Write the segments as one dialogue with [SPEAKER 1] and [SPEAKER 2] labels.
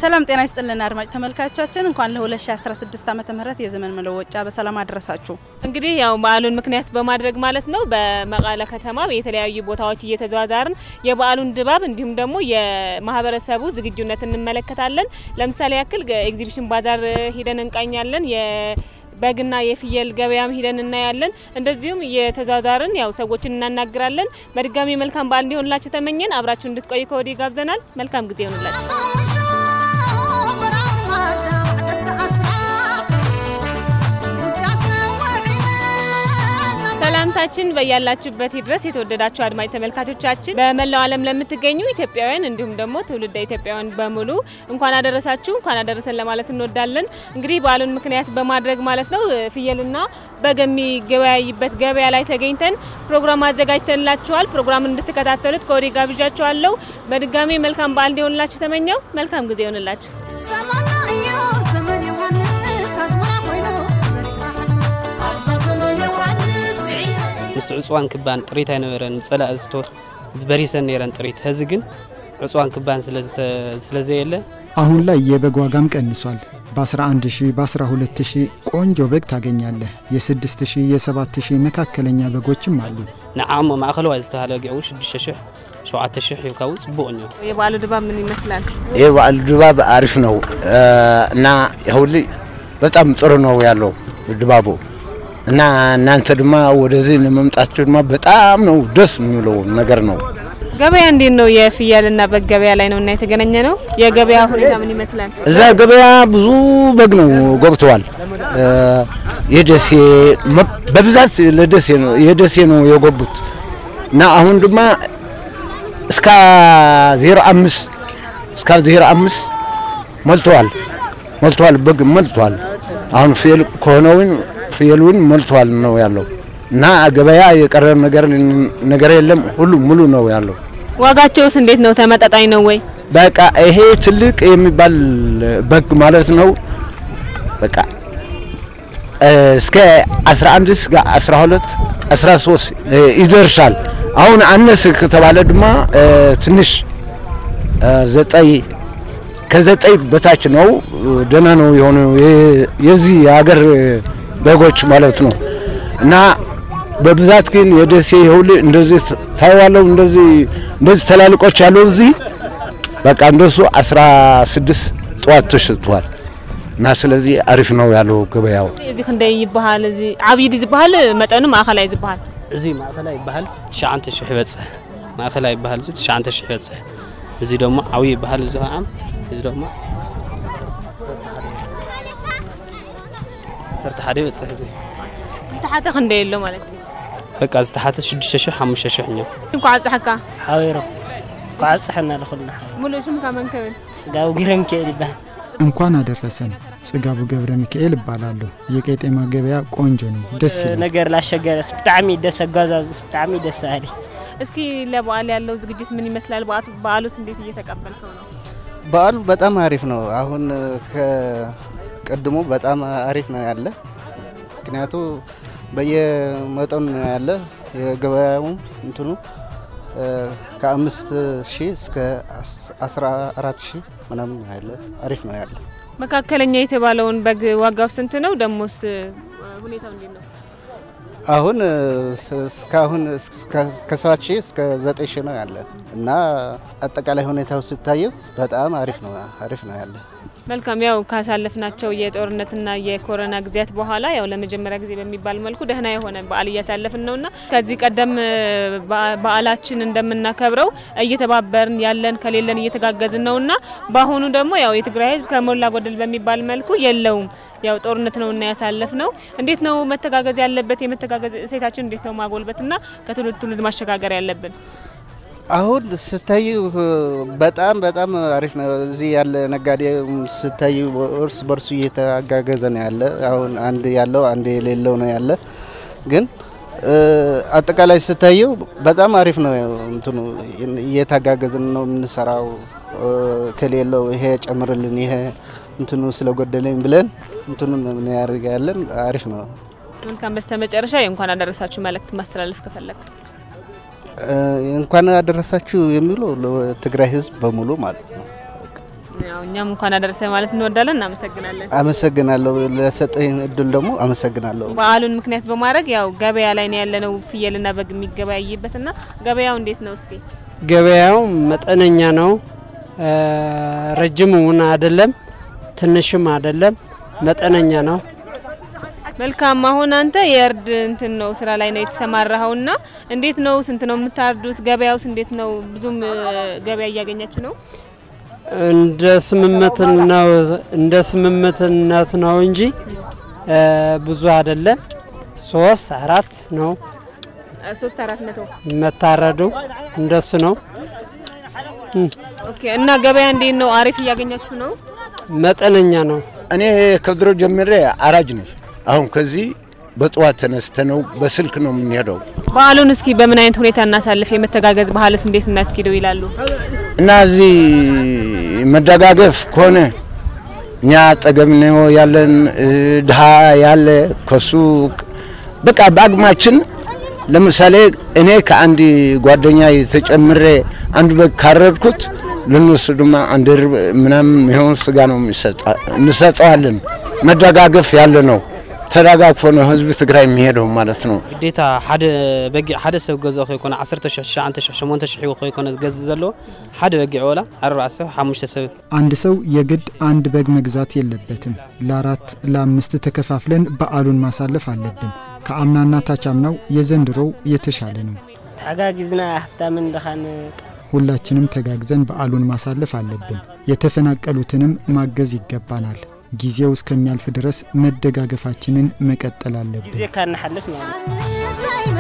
[SPEAKER 1] ሰላም ጤና ይስጥልን አድማጭ ተመልካቾቻችን፣ እንኳን ለ2016 ዓመተ ምህረት የዘመን መለወጫ በሰላም አደረሳችሁ።
[SPEAKER 2] እንግዲህ ያው በዓሉን ምክንያት በማድረግ ማለት ነው በመቀለ ከተማ የተለያዩ ቦታዎች እየተዘዋዛርን የበዓሉን ድባብ እንዲሁም ደግሞ የማህበረሰቡ ዝግጁነት እንመለከታለን። ለምሳሌ ያክል ኤግዚቢሽን ባዛር ሂደን እንቃኛለን። በግና የፍየል ገበያም ሂደን እናያለን። እንደዚሁም የተዛዛርን ያው ሰዎችን እናናግራለን። በድጋሚ መልካም በዓል እንዲሆንላችሁ ተመኘን። አብራችሁ እንድትቆዩ ከወዲህ ጋብዘናል። መልካም ጊዜ ይሆንላችሁ። ሰላምታችን በያላችሁበት ድረስ የተወደዳችሁ አድማጭ ተመልካቾቻችን በመላው ዓለም ለምትገኙ ኢትዮጵያውያን እንዲሁም ደግሞ ትውልደ ኢትዮጵያውያን በሙሉ እንኳን አደረሳችሁ እንኳን አደረሰን ለማለት እንወዳለን። እንግዲህ በዓሉን ምክንያት በማድረግ ማለት ነው ፍየልና በግ የሚገበያይበት ገበያ ላይ ተገኝተን ፕሮግራም አዘጋጅተንላችኋል። ፕሮግራም እንድትከታተሉት ከወዲህ ጋብዣችኋለሁ። በድጋሚ መልካም በዓል እንዲሆንላችሁ ተመኘው። መልካም ጊዜ ይሆንላችሁ።
[SPEAKER 3] ምስቲ ዕፅዋን ክባን ጥሪት ኣይነበረን ፀላእ ስቶር በሪሰን ነረን ጥሪት ህዚ ግን ዕፅዋን ክባን ስለዘየለ
[SPEAKER 4] አሁን ላይ የበግ ዋጋም ቀንሷል። በ11 ሺህ በ12 ሺህ ቆንጆ በግ ታገኛለህ። የ6 ሺህ የ7 ሺህ መካከለኛ በጎችም አሉ።
[SPEAKER 3] ንዓሞ ማእኸለዋይ ዝተባሃለ ገው 6 ሺህ 7 ሺህ ሂብካ ጽቡቅ እዩ
[SPEAKER 2] የበዓሉ ድባብ ምን ይመስላል?
[SPEAKER 5] የበዓሉ ድባብ አሪፍ ነው እና ሁሉ በጣም ጥሩ ነው ያለው ድባቡ እና እናንተ ድማ ወደዚህ ለመምጣችሁ ድማ በጣም ነው ደስ የሚለው ነገር ነው።
[SPEAKER 2] ገበያ እንዴት ነው? የፍየልና በግ ገበያ ላይ ነው እና የተገናኘ ነው። የገበያ ሁኔታ ምን ይመስላል?
[SPEAKER 5] እዛ ገበያ ብዙ በግ ነው ገብተዋል። የደሴ በብዛት ለደሴ ነው የደሴ ነው የገቡት እና አሁን ድማ እስከ ዜሮ አምስት እስከ ዜሮ አምስት ሞልተዋል ሞልተዋል በግ ሞልተዋል። አሁን ፍየል ከሆነውን ፍየሉን ሞልቷል ነው ያለው እና ገበያ የቀረ ነገር ነገር የለም። ሁሉ ሙሉ ነው ያለው።
[SPEAKER 2] ዋጋቸውስ እንዴት ነው? ተመጣጣኝ ነው ወይ?
[SPEAKER 5] በቃ ይሄ ትልቅ የሚባል በግ ማለት ነው። በቃ እስከ 11 እስከ 12 13 ይደርሳል። አሁን አነስ ከተባለ ድማ ትንሽ ዘጠኝ ከዘጠኝ በታች ነው። ደህና ነው የሆነው የዚህ የሀገር በጎች ማለት ነው። እና በብዛት ግን የደሴ ሁሉ እንደዚህ ታይዋለው እንደዚህ እንደዚህ ተላልቆች ያለው እዚህ በቃ እንደሱ 16 ጠዋት ተሽጧል። እና ስለዚህ አሪፍ ነው ያለው ገበያው።
[SPEAKER 2] እዚ ክንደይ ይበሃል? እዚ ዓብይ ዲ ዝበሃል መጠኑ ማእኸላይ ዝበሃል
[SPEAKER 3] እዚ ማእኸላይ ይበሃል 9 ሺህ ይበፅሕ ማእኸላይ ይበሃል እዚ 9 ሺህ ይበፅሕ እዚ ደሞ ዓብይ ይበሃል እዚ ከዓ እዚ ደሞ ሰርተ ሓደ ይበፅሕ እዚ
[SPEAKER 2] ዝተሓተ ክንደይ ኣሎ ማለት እዩ
[SPEAKER 3] በቃ ዝተሓተ 6 ሺህ 5 ሺህ እኛ
[SPEAKER 2] እንኳ ዓፅሐካ
[SPEAKER 6] ሓቢሮ ኳዓፅሐና ለኹልና
[SPEAKER 2] ሙሉእ ሽምካ መን ክብል
[SPEAKER 6] ጽጋቡ ጊረ ሚካኤል ይበሃል
[SPEAKER 4] እንኳን አደረሰን። ጽጋቡ ገብረ ሚካኤል እባላለሁ። የቄጤማ ገበያ ቆንጆ ነው፣ ደስ ይላል።
[SPEAKER 6] ነገር ላሸገረስ ብጣዕሚ ደስ አጓዛዝስ ብጣዕሚ ደስ አሊ
[SPEAKER 2] እስኪ ለበዓል ያለው ዝግጅት ምን ይመስላል? በዓሉት እንዴት እየተቀበልከው ነው?
[SPEAKER 7] በዓሉ በጣም አሪፍ ነው። አሁን ከቀድሞ በጣም አሪፍ ነው ያለ ምክንያቱ በየመጠኑ ነው ያለ የገበያውም እንትኑ ከአምስት ሺህ እስከ አስራ አራት ሺህ ምናምን ነው ያለ አሪፍ ነው ያለ።
[SPEAKER 2] መካከለኛ የተባለውን በግ ዋጋው ስንት ነው? ደሞስ ሁኔታው እንዴት ነው?
[SPEAKER 7] አሁን እስካሁን ከሰባት ሺህ እስከ ዘጠኝ ሺህ ነው ያለ እና አጠቃላይ ሁኔታው ስታየው በጣም አሪፍ ነው አሪፍ ነው ያለ።
[SPEAKER 2] መልካም ያው ካሳለፍናቸው የጦርነትና የኮሮና ጊዜያት በኋላ ያው ለመጀመሪያ ጊዜ በሚባል መልኩ ደህና የሆነ በዓል እያሳለፍን ነውና ከዚህ ቀደም በዓላችን እንደምናከብረው እየተባበርን ያለን ከሌለን እየተጋገዝን ነውና በአሁኑ ደግሞ ያው የትግራይ ሕዝብ ከሞላ ጎደል በሚባል መልኩ የለውም ያው ጦርነት ነውና ያሳለፍ ነው። እንዴት ነው መተጋገዝ ያለበት? የመተጋገዝ እሴታችን እንዴት ነው ማጎልበትና ከትውልድ ትውልድ ማሸጋገር ያለብን?
[SPEAKER 7] አሁን ስታዩ በጣም በጣም አሪፍ ነው። እዚህ ያለ ነጋዴ ስታዩ እርስ በርሱ እየተጋገዘ ነው ያለ። አሁን አንድ ያለው አንድ የሌለው ነው ያለ። ግን አጠቃላይ ስታየው በጣም አሪፍ ነው። እንትኑ እየተጋገዝን ነው የምንሰራው። ከሌለው ይሄ ጨምርልን፣ ይሄ እንትኑ ስለጎደለኝ ብለን እንትኑ ነው ያደርጋ ያለን። አሪፍ ነው።
[SPEAKER 2] መልካም። በስተመጨረሻ እንኳን አደረሳችሁ መልእክት ማስተላለፍ ከፈለግ
[SPEAKER 7] እንኳን አደረሳችሁ የሚለው ለትግራይ ህዝብ በሙሉ ማለት ነው።
[SPEAKER 2] ያው እኛም እንኳን አደረሰ ማለት እንወዳለን። እናመሰግናለን።
[SPEAKER 7] አመሰግናለሁ ለሰጠኝ እድል ደግሞ አመሰግናለሁ።
[SPEAKER 2] በዓሉን ምክንያት በማድረግ ያው ገበያ ላይ ነው ያለነው ፍየልና በግ የሚገበያይበትና ገበያው እንዴት ነው እስኪ?
[SPEAKER 8] ገበያው መጠነኛ ነው። ረጅምም አይደለም፣ ትንሽም አይደለም፣ መጠነኛ ነው።
[SPEAKER 2] መልካም። አሁን አንተ የእርድ እንትን ነው ስራ ላይ ነው የተሰማራኸውና እንዴት ነው? ስንት ነው የምታርዱት? ገበያውስ እንዴት ነው? ብዙም ገበያ እያገኛችሁ ነው?
[SPEAKER 8] እንደ ስምምነት ነው እንደ ስምምትነት ነው እንጂ ብዙ አይደለም። ሶስት አራት ነው
[SPEAKER 2] ሶስት አራት መቶ
[SPEAKER 8] መታረዱ እንደሱ ነው።
[SPEAKER 2] ኦኬ። እና ገበያ እንዴት ነው? አሪፍ እያገኛችሁ ነው?
[SPEAKER 8] መጠነኛ ነው።
[SPEAKER 5] እኔ ከድሮ ጀምሬ አራጅ ነኝ። አሁን ከዚህ በጠዋት ተነስተ ነው በስልክ ነው የምንሄደው
[SPEAKER 2] በዓሉን እስኪ በምን አይነት ሁኔታ እናሳልፍ? የመተጋገዝ ባህልስ እንዴት እናስኪደው ይላሉ?
[SPEAKER 5] እና እዚህ መደጋገፍ ከሆነ እኛ አጠገብ ነው ያለን ድሃ ያለ ከሱ በቃ በአቅማችን ለምሳሌ እኔ ከአንድ ጓደኛ ተጨምሬ አንድ በግ ካረድኩት ለነሱ ድማ አንድ ርብ ምናምን ይሆን ስጋ ነው እንሰጠዋለን። መደጋገፍ ያለ ነው። ተደጋግፎ ነው ህዝቢ ትግራይ የሚሄደው ማለት ነው።
[SPEAKER 3] ግዴታ ሓደ በጊዕ ሓደ ሰብ ገዝኦ ከይኮነ 10 ሽሕ 9 ሽሕ 8 ሽሕ ከይኮነ ዝገዝእ ዘለዎ ሓደ በጊዕ ወላ 4 ሰብ 5 ሰብ
[SPEAKER 4] አንድ ሰው የግድ አንድ በግ መግዛት የለበትም። ለአራት ለአምስት ተከፋፍለን በዓሉን ማሳለፍ አለብን። ከአምናና ታቻምናው የዘንድሮው የተሻለ ነው።
[SPEAKER 6] ተሓጋጊዝና ሃብታምን ድኻን
[SPEAKER 4] ሁላችንም ተጋግዘን በዓሉን ማሳለፍ አለብን። የተፈናቀሉትንም ማገዝ ይገባናል። ጊዜው እስከሚያልፍ ድረስ መደጋገፋችንን መቀጠል አለብን።
[SPEAKER 6] ግዜ ካናሓልፍ ማለት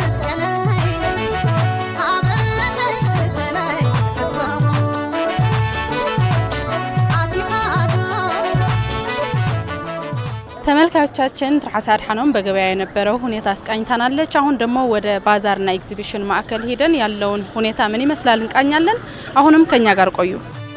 [SPEAKER 1] ተመልካቾቻችን ትርሐሳ አድሓኖም በገበያ የነበረው ሁኔታ አስቃኝታናለች። አሁን ደግሞ ወደ ባዛርና ኤግዚቢሽን ማዕከል ሄደን ያለውን ሁኔታ ምን ይመስላል እንቃኛለን። አሁንም ከኛ ጋር ቆዩ።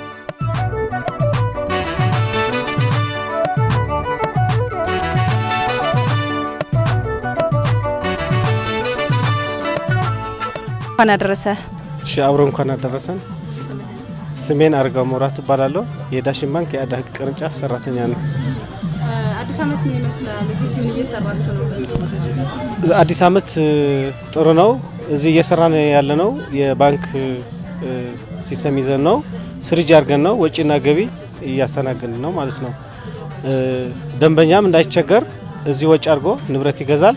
[SPEAKER 1] እንኳን አደረሰ።
[SPEAKER 9] እሺ አብሮ እንኳን አደረሰን። ስሜን አርጋው መብራቱ እባላለሁ። የዳሽን ባንክ የአዳ ህግ ቅርንጫፍ ሰራተኛ ነው።
[SPEAKER 1] አዲስ ዓመት ምን ይመስላል? እዚህ ምን እየሰራችሁ ነው?
[SPEAKER 9] አዲስ ዓመት ጥሩ ነው። እዚህ እየሰራን ያለ ነው የባንክ ሲስተም ይዘን ነው ስርጅ አድርገን ነው ወጪና ገቢ እያስተናገድን ነው ማለት ነው። ደንበኛም እንዳይቸገር እዚህ ወጪ አድርጎ ንብረት ይገዛል።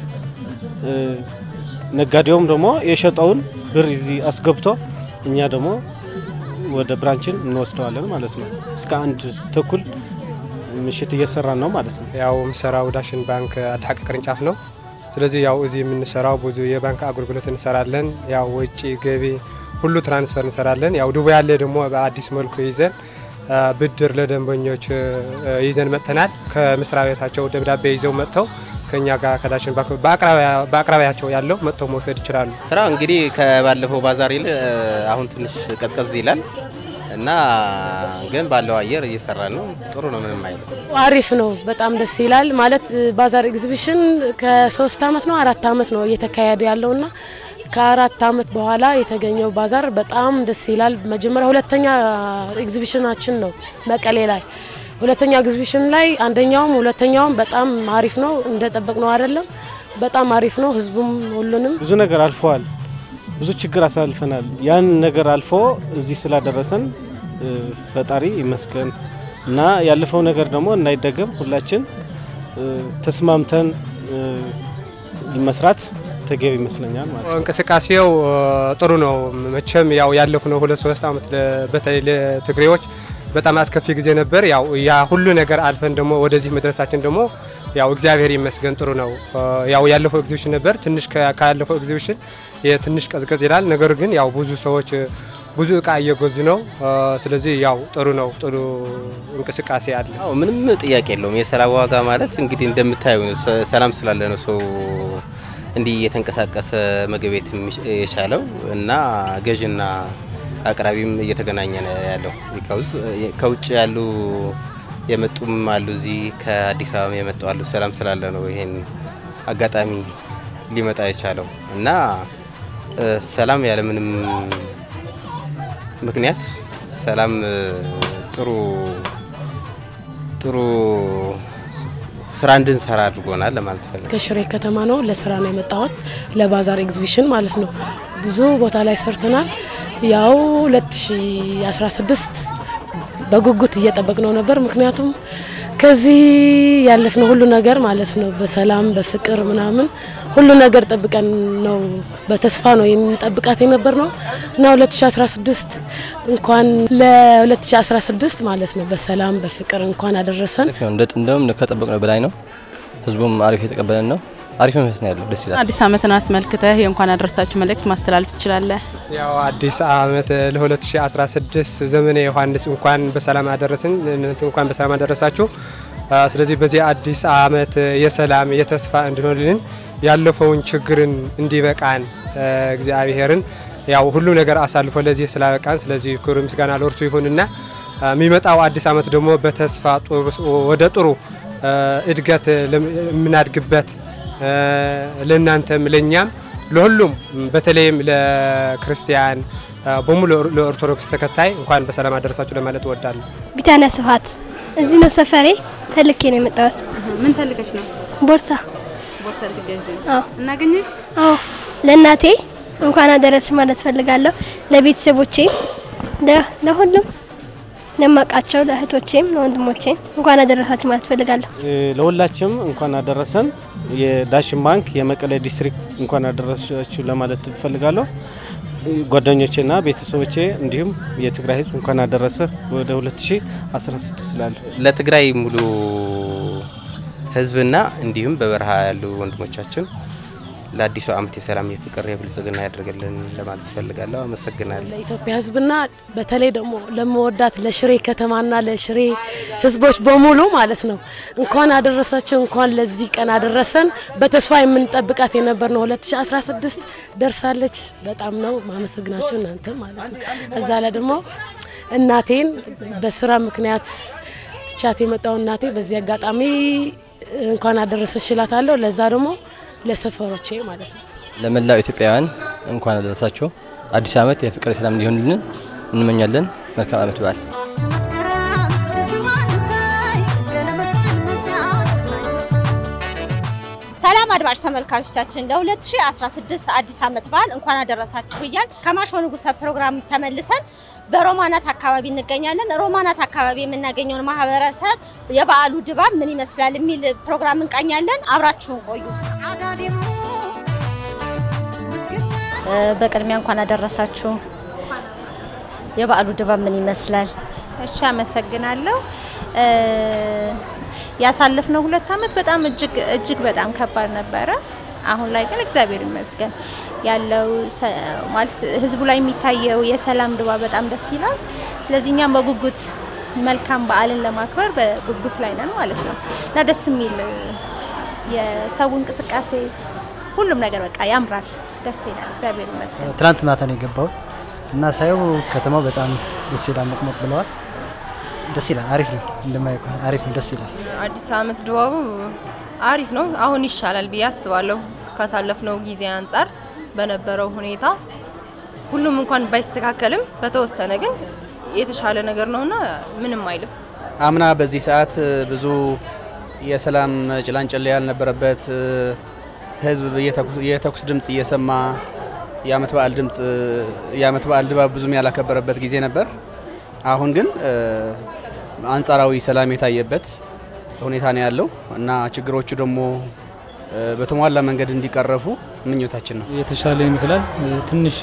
[SPEAKER 9] ነጋዴውም ደግሞ የሸጠውን ብር እዚህ አስገብቶ እኛ ደግሞ ወደ ብራንችን እንወስደዋለን ማለት ነው። እስከ አንድ ተኩል ምሽት እየሰራን ነው ማለት ነው።
[SPEAKER 10] ያው የምሰራው ዳሽን ባንክ አድሐቅ ቅርንጫፍ ነው። ስለዚህ ያው እዚህ የምንሰራው ብዙ የባንክ አገልግሎት እንሰራለን። ያው ወጪ ገቢ ሁሉ ትራንስፈር እንሰራለን። ያው ዱባይ ያለ ደግሞ በአዲስ መልኩ ይዘን ብድር ለደንበኞች ይዘን መጥተናል። ከመስሪያ ቤታቸው ደብዳቤ ይዘው መጥተው ከኛ ጋር ከዳሽን ባንክ በአቅራቢያቸው ያለው መጥተው መውሰድ ይችላሉ።
[SPEAKER 11] ስራ እንግዲህ ከባለፈው ባዛር ይል አሁን ትንሽ ቀዝቀዝ ይላል እና ግን ባለው አየር እየሰራ ነው። ጥሩ ነው፣ ምንም አይልም።
[SPEAKER 12] አሪፍ ነው። በጣም ደስ ይላል። ማለት ባዛር ኤግዚቢሽን ከሶስት አመት ነው አራት አመት ነው እየተካሄደ ያለውና ከአራት አመት በኋላ የተገኘው ባዛር በጣም ደስ ይላል። መጀመሪያ ሁለተኛ ኤግዚቢሽናችን ነው መቀሌ ላይ ሁለተኛ ኤግዚቢሽን ላይ አንደኛውም ሁለተኛውም በጣም አሪፍ ነው። እንደጠበቅ ነው አይደለም፣ በጣም አሪፍ ነው። ህዝቡም ሁሉንም
[SPEAKER 9] ብዙ ነገር አልፈዋል። ብዙ ችግር አሳልፈናል። ያን ነገር አልፎ እዚህ ስላደረሰን ፈጣሪ ይመስገን እና ያለፈው ነገር ደግሞ እንዳይደገም ሁላችን ተስማምተን መስራት ተገቢ ይመስለኛል ማለት ነው።
[SPEAKER 10] እንቅስቃሴው ጥሩ ነው። መቼም ያው ያለፍነው ሁለት ሶስት አመት በተለይ ለትግሬዎች በጣም አስከፊ ጊዜ ነበር። ያው ያ ሁሉ ነገር አልፈን ደግሞ ወደዚህ መድረሳችን ደግሞ ያው እግዚአብሔር ይመስገን ጥሩ ነው። ያው ያለፈው ኤግዚቢሽን ነበር ትንሽ ካለፈው ኤግዚቢሽን ትንሽ ቀዝቀዝ ይላል። ነገር ግን ያው ብዙ ሰዎች ብዙ እቃ እየገዙ ነው። ስለዚህ ያው ጥሩ ነው፣ ጥሩ እንቅስቃሴ አለ።
[SPEAKER 11] አዎ ምንም ጥያቄ የለውም። የሰላም ዋጋ ማለት እንግዲህ እንደምታዩ ሰላም ስላለ ነው ሰው እንዲህ እየተንቀሳቀሰ ምግብ ቤት የቻለው እና ገዥና አቅራቢም እየተገናኘ ነው ያለው። ከውጭ ያሉ የመጡም አሉ፣ እዚህ ከአዲስ አበባ የመጡ አሉ። ሰላም ስላለ ነው ይሄን አጋጣሚ ሊመጣ የቻለው እና ሰላም ያለምንም ምክንያት ሰላም ጥሩ ጥሩ ስራ እንድንሰራ አድርጎናል ለማለት ፈልጋለሁ።
[SPEAKER 12] ከሽሬ ከተማ ነው ለስራ ነው የመጣሁት ለባዛር ኤግዚቢሽን ማለት ነው። ብዙ ቦታ ላይ ሰርተናል። ያው 2016 በጉጉት እየጠበቅነው ነበር። ምክንያቱም ከዚህ ያለፍነው ሁሉ ነገር ማለት ነው በሰላም በፍቅር ምናምን ሁሉ ነገር ጠብቀን ነው በተስፋ ነው የምንጠብቃት የነበር ነው እና 2016 እንኳን ለ2016 ማለት ነው በሰላም በፍቅር እንኳን አደረሰን።
[SPEAKER 13] እንደውም ከጠበቅነው በላይ ነው። ህዝቡም አሪፍ የተቀበለን ነው። አሪፍ መንፈስ ነው ያለው። ደስ ይላል።
[SPEAKER 1] አዲስ ዓመትን አስመልክተህ የእንኳን አደረሳችሁ መልእክት ማስተላለፍ ትችላለህ?
[SPEAKER 10] ያው አዲስ ዓመት ለ2016 ዘመነ ዮሐንስ እንኳን በሰላም አደረስን፣ እንኳን በሰላም አደረሳችሁ። ስለዚህ በዚህ አዲስ ዓመት የሰላም የተስፋ እንዲሆንልን ያለፈውን ችግርን እንዲበቃን እግዚአብሔርን ያው ሁሉ ነገር አሳልፎ ለዚህ ስላበቃን ስለዚህ ክብር ምስጋና ለእርሱ ይሁንና የሚመጣው አዲስ ዓመት ደግሞ በተስፋ ወደ ጥሩ እድገት የምናድግበት ለእናንተም ለእኛም ለሁሉም በተለይም ለክርስቲያን በሙሉ ለኦርቶዶክስ ተከታይ እንኳን በሰላም አደረሳችሁ ለማለት እወዳለሁ።
[SPEAKER 14] ቢታንያ ስብሐት እዚህ ነው ሰፈሬ። ተልኬ ነው የመጣሁት።
[SPEAKER 1] ምን ተልከሽ ነው?
[SPEAKER 14] ቦርሳ
[SPEAKER 1] ቦርሳ ልትገዢ ነው?
[SPEAKER 14] አዎ።
[SPEAKER 1] እናገኘሽ?
[SPEAKER 14] አዎ። ለእናቴ እንኳን አደረስሽ ማለት ፈልጋለሁ። ለቤተሰቦቼ፣ ለሁሉም ለማውቃቸው ለእህቶቼም ለወንድሞቼም እንኳን አደረሳችሁ ማለት ፈልጋለሁ።
[SPEAKER 9] ለሁላችንም እንኳን አደረሰን። የዳሽን ባንክ የመቀሌ ዲስትሪክት እንኳን አደረሳችሁ ለማለት እፈልጋለሁ። ጓደኞቼና ቤተሰቦቼ እንዲሁም የትግራይ ሕዝብ እንኳን አደረሰ ወደ 2016 ስላለ
[SPEAKER 11] ለትግራይ ሙሉ ሕዝብና እንዲሁም በበረሃ ያሉ ወንድሞቻችን ለአዲሱ ዓመት የሰላም የፍቅር የብልጽግና ያደርግልን ለማለት እፈልጋለሁ። አመሰግናለሁ።
[SPEAKER 12] ለኢትዮጵያ ህዝብና በተለይ ደግሞ ለመወዳት ለሽሬ ከተማና ለሽሬ ህዝቦች በሙሉ ማለት ነው እንኳን አደረሳቸው፣ እንኳን ለዚህ ቀን አደረሰን። በተስፋ የምንጠብቃት የነበር ነው 2016 ደርሳለች። በጣም ነው ማመሰግናቸው እናንተ ማለት ነው። እዛ ላይ ደግሞ እናቴን በስራ ምክንያት ትቻት የመጣው እናቴ በዚህ አጋጣሚ እንኳን አደረሰሽ እላታለሁ። ለዛ ደግሞ ለሰፈሮቼ ማለት ነው።
[SPEAKER 13] ለመላው ኢትዮጵያውያን እንኳን አደረሳችሁ። አዲስ ዓመት የፍቅር የሰላም እንዲሆንልን እንመኛለን። መልካም ዓመት በዓል።
[SPEAKER 15] ሰላም አድማጭ ተመልካቾቻችን ለ2016 አዲስ ዓመት በዓል እንኳን አደረሳችሁ እያል ከማሾ ንጉሰ ፕሮግራም ተመልሰን በሮማናት አካባቢ እንገኛለን። ሮማናት አካባቢ የምናገኘውን ማህበረሰብ የበዓሉ ድባብ ምን ይመስላል የሚል ፕሮግራም እንቃኛለን። አብራችሁን ቆዩ።
[SPEAKER 16] በቅድሚያ እንኳን አደረሳችሁ። የበዓሉ ድባብ ምን ይመስላል?
[SPEAKER 17] እሺ፣ አመሰግናለሁ። ያሳለፍነው ሁለት ዓመት በጣም እጅግ እጅግ በጣም ከባድ ነበረ። አሁን ላይ ግን እግዚአብሔር ይመስገን ያለው ማለት ህዝቡ ላይ የሚታየው የሰላም ድባብ በጣም ደስ ይላል። ስለዚህ እኛም በጉጉት መልካም በዓልን ለማክበር በጉጉት ላይ ነን ማለት ነው እና ደስ የሚል የሰው እንቅስቃሴ ሁሉም ነገር በቃ ያምራል፣ ደስ ይላል። እግዚአብሔር ይመስገን።
[SPEAKER 18] ትናንት ማታ ነው የገባሁት እና ሳየው ከተማው በጣም ደስ ይላል። ሞቅሞቅ ብለዋል። ደስ ይላል። አሪፍ ነው። እንደማየው ከሆነ አሪፍ ነው። ደስ ይላል።
[SPEAKER 19] አዲስ ዓመት ድባቡ አሪፍ ነው። አሁን ይሻላል ብዬ አስባለሁ ካሳለፍነው ጊዜ አንጻር በነበረው ሁኔታ ሁሉም እንኳን ባይስተካከልም በተወሰነ ግን የተሻለ ነገር ነውና ምንም አይልም።
[SPEAKER 20] አምና በዚህ ሰዓት ብዙ የሰላም ጭላንጭል ያልነበረበት ህዝብ የተኩስ ድምፅ እየሰማ የአመት በዓል ድምፅ የአመት በዓል ድባብ ብዙም ያላከበረበት ጊዜ ነበር። አሁን ግን አንጻራዊ ሰላም የታየበት ሁኔታ ነው ያለው እና ችግሮቹ ደግሞ በተሟላ መንገድ እንዲቀረፉ ምኞታችን ነው።
[SPEAKER 21] የተሻለ ይመስላል። ትንሽ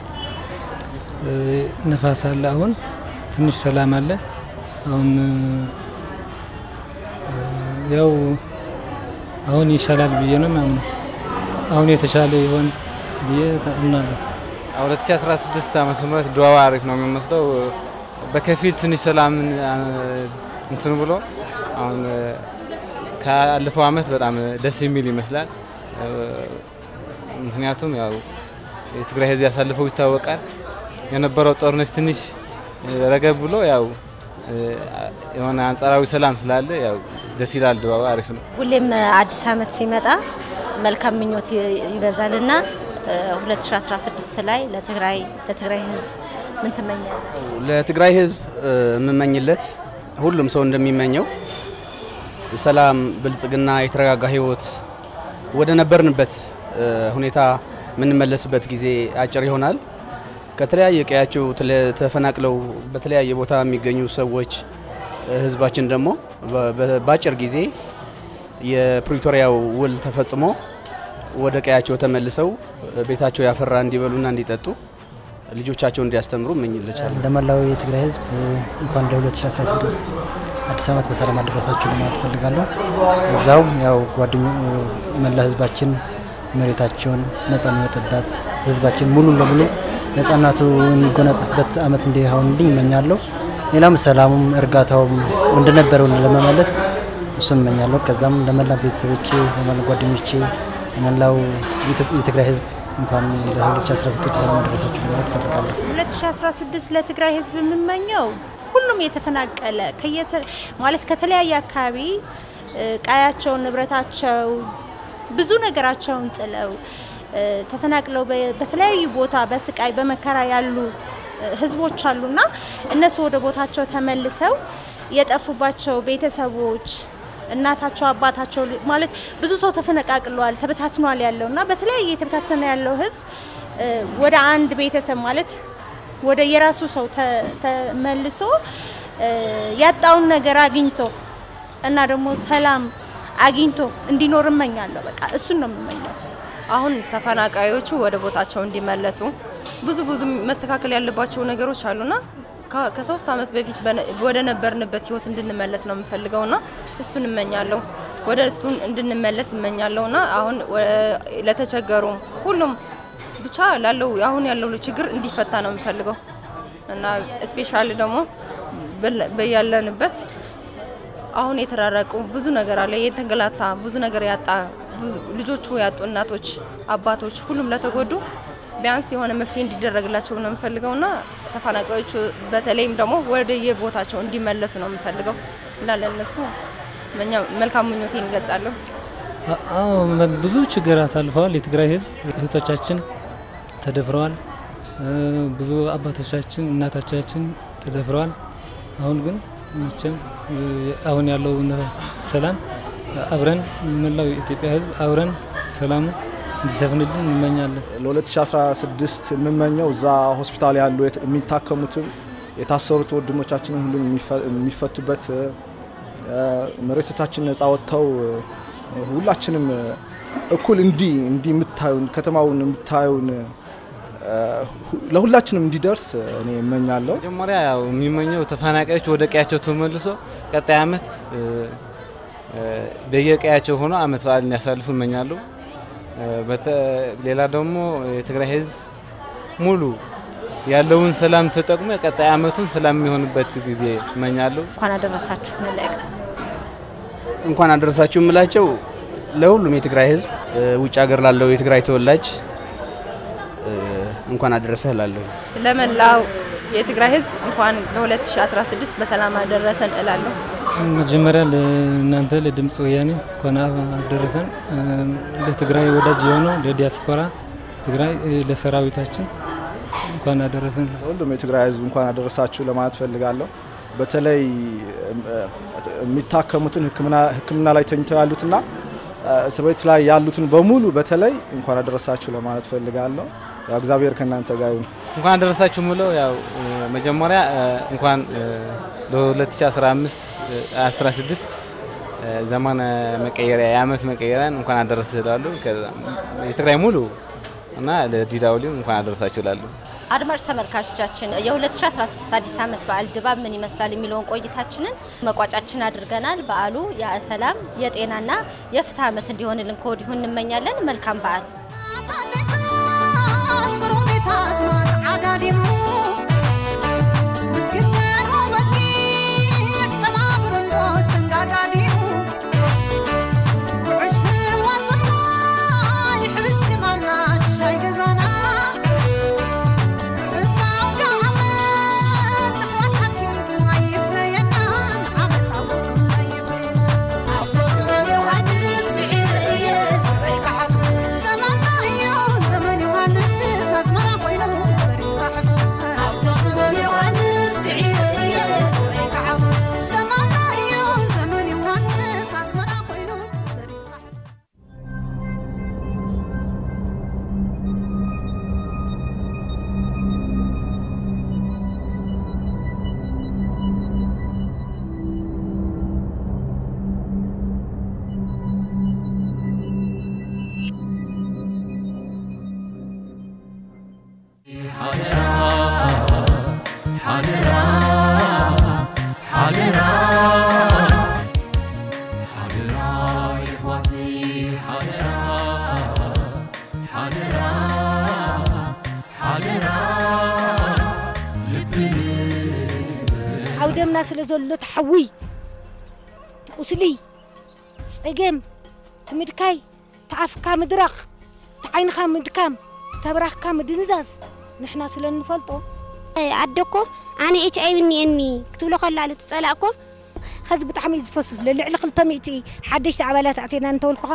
[SPEAKER 21] ነፋስ አለ። አሁን ትንሽ ሰላም አለ። አሁን ያው አሁን ይሻላል ብዬ ነው ማምነው። አሁን የተሻለ ይሆን ብዬ አምናለሁ።
[SPEAKER 22] 2016 ዓመተ ምህረት ድባቡ አሪፍ ነው የሚመስለው። በከፊል ትንሽ ሰላምን እንትን ብሎ አሁን ካለፈው አመት በጣም ደስ የሚል ይመስላል። ምክንያቱም ያው የትግራይ ህዝብ ያሳልፈው ይታወቃል። የነበረው ጦርነት ትንሽ ረገብ ብሎ ያው የሆነ አንጻራዊ ሰላም ስላለ ያው ደስ ይላል። ድባቡ አሪፍ ነው።
[SPEAKER 16] ሁሌም አዲስ አመት ሲመጣ መልካም ምኞት ይበዛልና
[SPEAKER 15] 2016 ላይ ለትግራይ ለትግራይ ህዝብ ምን ትመኛለህ?
[SPEAKER 20] ለትግራይ ህዝብ የምመኝለት ሁሉም ሰው እንደሚመኘው ሰላም፣ ብልጽግና፣ የተረጋጋ ህይወት ወደ ነበርንበት ሁኔታ የምንመለስበት ጊዜ አጭር ይሆናል። ከተለያየ ቀያቸው ተፈናቅለው በተለያየ ቦታ የሚገኙ ሰዎች ህዝባችን ደግሞ በአጭር ጊዜ የፕሪቶሪያው ውል ተፈጽሞ ወደ ቀያቸው ተመልሰው ቤታቸው ያፈራ እንዲበሉና እንዲጠጡ ልጆቻቸው እንዲያስተምሩ እመኝላቸዋለሁ።
[SPEAKER 18] ለመላው የትግራይ ህዝብ እንኳን ለ2016 አዲስ ዓመት በሰላም አደረሳችሁ ለማለት እፈልጋለሁ። እዛው ያው ጓደኞ መላ ህዝባችን መሬታቸውን ነጻ የሚወጥበት ህዝባችን ሙሉ ለሙሉ ነጻነቱ የሚጎናጸፍበት አመት እንዲሆንልኝ እመኛለሁ። ሌላም ሰላሙም እርጋታውም እንደነበረው ለመመለስ እሱም እመኛለሁ። ከዛም ለመላ ቤተሰቦቼ፣ ለመላ ጓደኞቼ፣ ለመላው የትግራይ ህዝብ እንኳን ለ2016 በሰላም አደረሳችሁ ለማለት እፈልጋለሁ።
[SPEAKER 17] 2016 ለትግራይ ህዝብ የምመኘው ሁሉም የተፈናቀለ ማለት ከተለያየ አካባቢ ቀያቸውን፣ ንብረታቸው፣ ብዙ ነገራቸውን ጥለው ተፈናቅለው በተለያዩ ቦታ በስቃይ በመከራ ያሉ ህዝቦች አሉና እነሱ ወደ ቦታቸው ተመልሰው የጠፉባቸው ቤተሰቦች እናታቸው አባታቸው ማለት ብዙ ሰው ተፈነቃቅሏል፣ ተበታትኗል ያለው እና በተለያየ የተበታተነ ያለው ህዝብ ወደ አንድ ቤተሰብ ማለት ወደ የራሱ ሰው ተመልሶ ያጣውን ነገር አግኝቶ እና ደግሞ ሰላም አግኝቶ እንዲኖር እመኛለሁ። በቃ እሱን ነው የምመኘው።
[SPEAKER 19] አሁን ተፈናቃዮቹ ወደ ቦታቸው እንዲመለሱ ብዙ ብዙ መስተካከል ያለባቸው ነገሮች አሉና ከሶስት አመት በፊት ወደ ነበርንበት ህይወት እንድንመለስ ነው የምፈልገውና እሱን እመኛለሁ። ወደ እሱን እንድንመለስ እመኛለሁና አሁን ለተቸገሩ ሁሉም ብቻ ላለው አሁን ያለው ችግር እንዲፈታ ነው የምፈልገው እና ስፔሻሊ ደግሞ በያለንበት አሁን የተራረቁ ብዙ ነገር አለ፣ የተንገላታ ብዙ ነገር ያጣ ልጆቹ ያጡ እናቶች፣ አባቶች ሁሉም ለተጎዱ ቢያንስ የሆነ መፍትሄ እንዲደረግላቸው ነው የምፈልገው እና ተፈናቃዮቹ በተለይም ደግሞ ወደ የቦታቸው እንዲመለሱ ነው የምፈልገው እና ለእነሱ መልካም ምኞቴን እገልጻለሁ።
[SPEAKER 21] አዎ ብዙ ችግር አሳልፈዋል። የትግራይ ህዝብ እህቶቻችን ተደፍረዋል። ብዙ አባቶቻችን እናቶቻችን ተደፍረዋል። አሁን ግን መቼም አሁን ያለው ሰላም አብረን መላው የኢትዮጵያ ህዝብ አብረን ሰላሙ እንዲሰፍንልን እንመኛለን።
[SPEAKER 7] ለ2016 የምመኘው እዛ ሆስፒታል ያሉ የሚታከሙትም የታሰሩት ወንድሞቻችንን ሁሉም የሚፈቱበት መሬቶቻችን ነጻ ወጥተው ሁላችንም እኩል እንዲህ እንዲህ የምታዩን ከተማውን የምታዩን ለሁላችንም እንዲደርስ እኔ እመኛለሁ።
[SPEAKER 22] መጀመሪያ ያው የሚመኘው ተፈናቃዮች ወደ ቀያቸው ተመልሶ ቀጣይ አመት በየቀያቸው ሆኖ አመት በዓል እንዲያሳልፉ እመኛለሁ። ሌላ ደግሞ የትግራይ ህዝብ ሙሉ ያለውን ሰላም ተጠቅሞ የቀጣይ አመቱን ሰላም የሚሆንበት ጊዜ እመኛለሁ።
[SPEAKER 15] እንኳን አደረሳችሁ መልእክት
[SPEAKER 20] እንኳን አደረሳችሁ የምላቸው ለሁሉም የትግራይ ህዝብ ውጭ ሀገር ላለው የትግራይ ተወላጅ እንኳን አደረሰህ እላለሁ።
[SPEAKER 19] ለመላው የትግራይ ህዝብ እንኳን ለ2016 በሰላም አደረሰን እላለሁ።
[SPEAKER 21] መጀመሪያ ለእናንተ ለድምፅ ወያኔ እንኳን አደረሰን። ለትግራይ ወዳጅ የሆነው ለዲያስፖራ ትግራይ ለሰራዊታችን እንኳን አደረሰን።
[SPEAKER 7] ሁሉም የትግራይ ህዝብ እንኳን አደረሳችሁ ለማለት ፈልጋለሁ። በተለይ የሚታከሙትን ሕክምና ላይ ተኝተው ያሉትና እስር ቤት ላይ ያሉትን በሙሉ በተለይ እንኳን አደረሳችሁ ለማለት ፈልጋለሁ። ያው እግዚአብሔር ከእናንተ ጋር ይሁን።
[SPEAKER 22] እንኳን አደረሳችሁ ምለው ያው መጀመሪያ እንኳን ለ2015 16 ዘመን መቀየሪያ የአመት መቀየሪያን እንኳን አደረሰ እላለሁ። የትግራይ ሙሉ እና ለዲዳውሊው እንኳን አደረሳችሁ እላለሁ።
[SPEAKER 15] አድማጭ ተመልካቾቻችን የ2016 አዲስ ዓመት በዓል ድባብ ምን ይመስላል የሚለውን ቆይታችንን መቋጫችን አድርገናል። በዓሉ የሰላም የጤናና የፍትህ ዓመት እንዲሆንልን ከወዲሁ እንመኛለን። መልካም በዓል።
[SPEAKER 8] سمعنا يوم
[SPEAKER 2] ደምና ስለ ዘሎ ተሓዊ ቁስሊ ፀገም ትምድካይ ተኣፍካ ምድራቕ ተዓይንኻ ምድካም ተብራኽካ ምድንዛዝ ንሕና ስለ ንፈልጦ
[SPEAKER 8] ኣደኮ ኣነ ኤች ኣይ ቪ እኒአኒ ክትብሎ ከላ ትፀላእኮ
[SPEAKER 2] ከዚ ብጣዕሚ እዩ ዝፈስስ ልዕሊ 200 ሓደሽቲ ኣባላት ኣቴና እንተወልኩኻ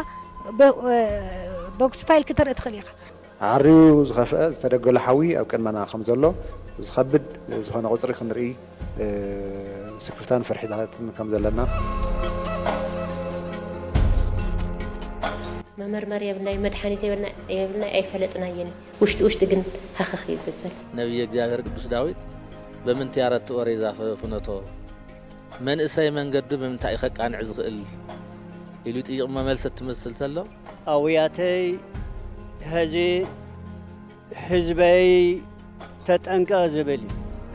[SPEAKER 2] ቦክስ ክትርኢ ትኽእል ኢኻ
[SPEAKER 23] ዓርዩ ዝኸፍአ ዝተደገሎ ሓዊ ኣብ ቅድመና ከም ዘሎ ዝኸብድ ዝኾነ ቁፅሪ ክንርኢ ስክርታን ፈርሒታትን ከም ዘለና
[SPEAKER 24] መመርመሪ የብልናይ መድሓኒት የብልናይ ኣይፈለጥናየን ውሽጢ ውሽጢ ግን ሃኸኽ እዩ ዝብል
[SPEAKER 25] ነቢየ እግዚአብሔር ቅዱስ ዳዊት በምንቲ ያረትኦ ሬዛ ፍነቶ መንእሰይ መንገዱ ብምንታይ ከቃንዕ ዝኽእል ኢሉ ጥይቕ መመልሰት ትመስል ተሎ
[SPEAKER 26] ኣውያተይ ሕዚ ህዝበይ ተጠንቀቕ ዝብል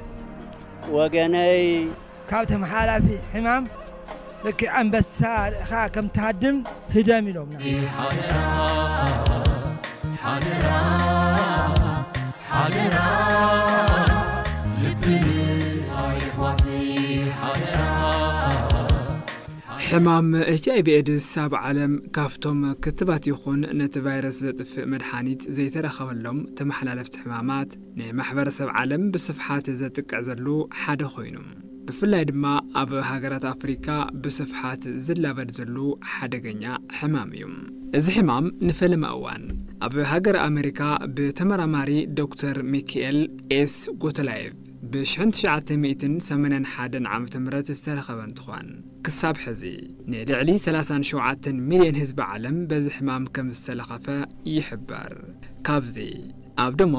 [SPEAKER 26] ወገነይ
[SPEAKER 27] ካብ ተመሓላፊ ሕማም ልክዕ ኣንበሳ ርእኻ ከም ትሃድም ህደም ኢሎምና
[SPEAKER 28] ሓደራ ሓደራ ልብን ኣይሕዋተይ ሓደራ
[SPEAKER 29] ሕማም ኤች ኣይ ቪ ኤድስ ኣብ ዓለም ካብቶም ክትባት ይኹን ነቲ ቫይረስ ዘጥፍእ መድሓኒት ዘይተረኸበሎም ተመሓላለፍቲ ሕማማት ንማሕበረሰብ ዓለም ብስፍሓት ዘጥቅዕ ዘሉ ሓደ ኮይኑ ብፍላይ ድማ ኣብ ሃገራት ኣፍሪካ ብስፍሓት ዝላበድ ዘሉ ሓደገኛ ሕማም እዩ እዚ ሕማም ንፈለመ እዋን ኣብ ሃገር ኣሜሪካ ብተመራማሪ ዶክተር ሚካኤል ኤስ ጎተላየቭ ብ1981 ዓ ም ዝተረኸበ እንትኾን ክሳብ ሕዚ ንልዕሊ 37 ሚልዮን ህዝቢ ዓለም በዚ ሕማም ከም ዝተለኸፈ ይሕበር ካብዚ ኣብ ደሞ